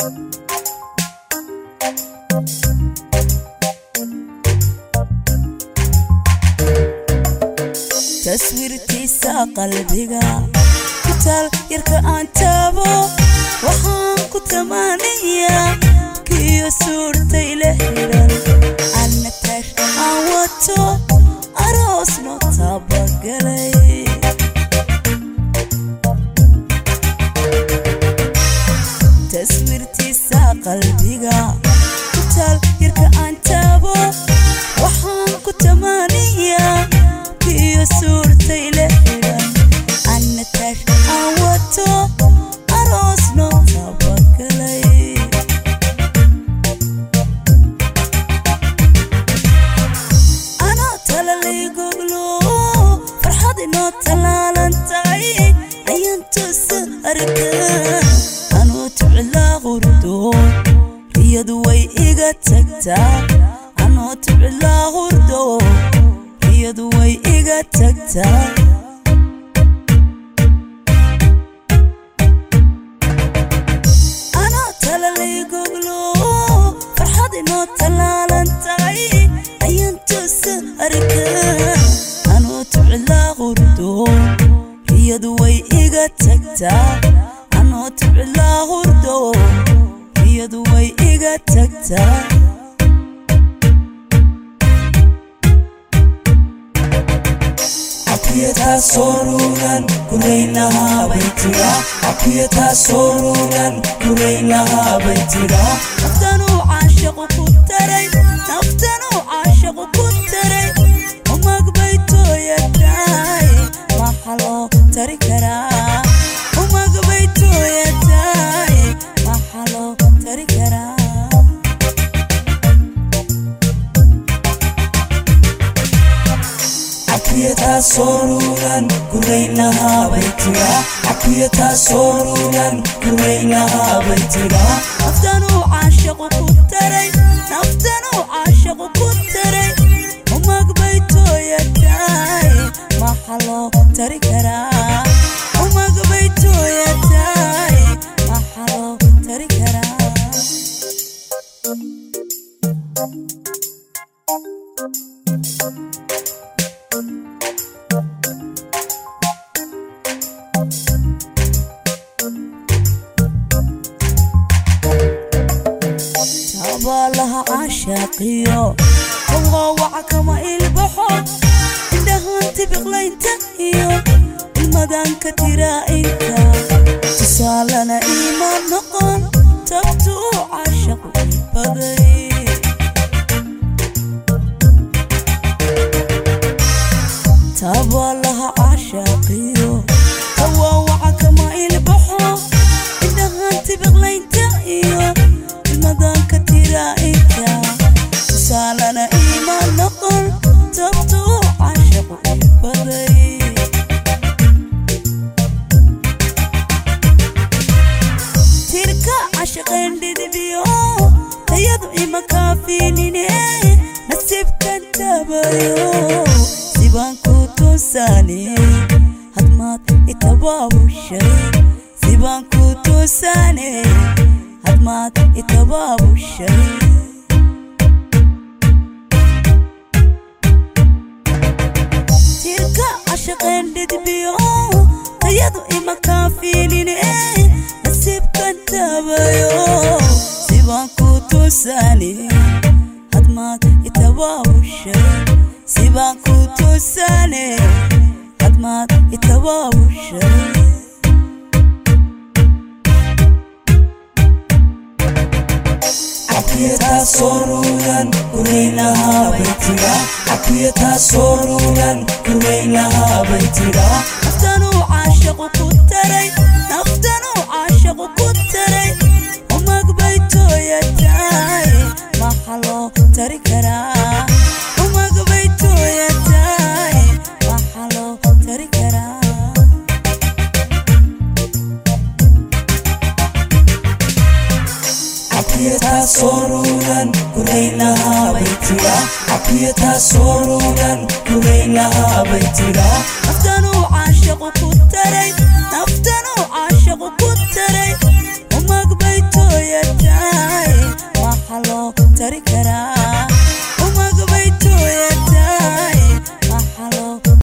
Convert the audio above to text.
taswiirtiisa qalbiga kitaal yarka aan taabo waxaan ku tamaaniyaa kiyo suurtay la xiran anna taash aan wato aroosno tabagalay taswiirtiisa qalbiga kitaal yarka aan taabo waxaan ku tamaaniyaa kiyo suurtay la xiran anna taash aan wato aroosno tabagalay anoo talalay goglo farxad inoo talaalan tahay ayaan toosa arkaa anoo tuclaa hurdo riyadu way iga tagtaa anoo tuclaa hurdo riyadu way iga tagtaa anoo talalay goglo farxad inoo talaalan tahay ayaan toosa arkaa anoo tuclaa hurdo riyadu way iga tagtaa anoo tuclaa hurdo riyadu way iga tagtaa Apieta sorunan kureina habaitira Apieta sorunan kureina habaitira naftanuu caashaqu ku taray naftanuu caashaqu ku taray umag bay tooyatahay maxa loo tari karaa umag bay tooyatahay maxa loo tari karaa Apieta sorunan kureina habaitira Apieta sorunan kureina habaitira naftanuu caashaqu ku taray naftanuu caashaqu ku taray umag bay tooyatahay maxa loo tari karaa umag bay tooyatahay maxa loo tari karaa tabaalaha caashaaqiyo kawaawaca kama ilbaxo indhahaan tibiqlaynta iyo ilmadaanka tiraa'inka tusaalana iimaan noqon tabtuu caashaqu baday tabaalaha caashaaqiyo kawaawaca kama ilbaxo indhahaan tibiqlaynta iyo ilmadaanka tiraa'inka tusaalana iimaan noqon tabtuu caashaqu baday tirka cashaqeen dhidibyo tayadu ima kaafiinine nasiibkan tabayo sibaan ku tuusaane hadmaad itabaabushay sibaan ku tuusaane hadmaad itabaabushay tirka cashaqeen dhidbiyo tayadu ima kaafiinine nasiibkan tabayo sibaan ku tuusaane hadmaad itabaabushay sibaan ku tuusaane hadmaad itabaabushay Apieta sorunan kureina habaitira Apieta sorunan kureina habaitira naftanuu caashaqu ku taray naftanuu caashaqu ku taray umag bay tooyatahay maxa loo tari karaa umag bay tooyatahay maxa loo tari karaa Apieta sorunan kureina habaitira Apieta sorunan kureina habaitira naftanuu caashaqu ku taray naftanuu caashaqu ku taray umag bay tooyatahay tari karaa